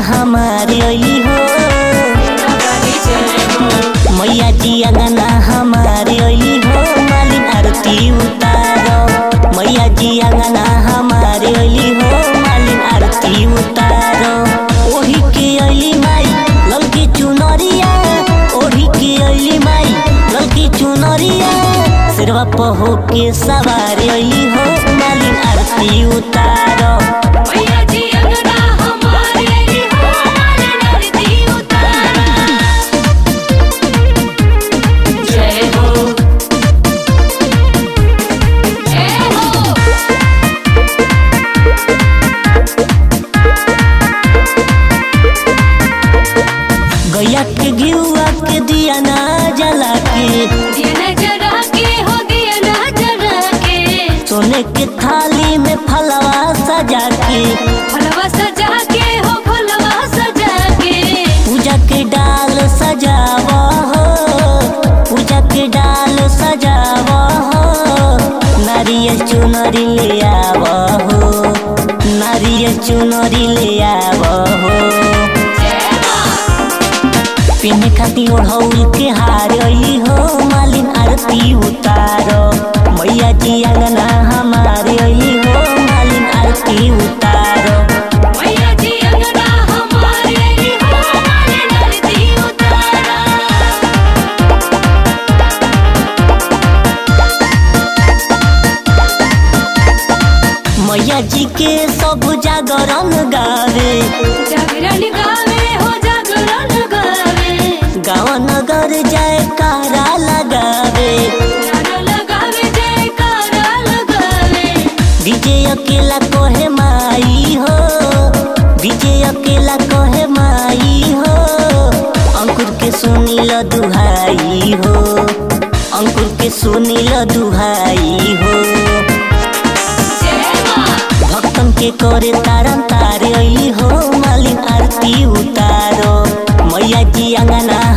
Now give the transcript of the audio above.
हमारे अली हो मैया जी अंगना हमारे अली हो मालिन आरती उतारो मैया जी अंगना हमारे अली हो मालिन आरती उतारो ओही के अली माई ललकी चुनरिया ओढ़ी के अली माई ललकी चुनरिया सिरवा पर होके सवार अली हो मालिन आरती उतारो मैया जी अंगना हमारे अली हो मालिन आरती उतारो जय हो जय हो गैया के घिउआ के दिया ना जला के दिया न जरा के हो दिया न जरा के सोने के थाली में फलवा सजा के फलवा सजा के हो फलवा सजा के पूजा के डाल सजावा हो पूजा के डाल सजावा हो नारियल चुनरी ले आवा हो नारियल चुनरी ले आवा हो जय मां पिन्हे खातिर ओढ़ौल के हार अली हो मालिन आरती उतारो मैया जी अंगना हमारे अली हो मालिन आरती उतारो मैया जी अंगना हमारे अली हो मालिन आरती उतारो मैया जी के सब जागरण गावे जागरण गावे हो जागरण गावे गाँव नगर जाए कारा लगावे नारा लगावे जयकारा लगावे विजय अकेला कोहे माई हो विजय अकेला कोहे माई हो अंकुर के सुनील दुहाई हो अंकुर के सुनील दुहाई हो जय मां भक्तन के करे तारन तारे अली हो मालिन आरती उतारो मैया जी अंगना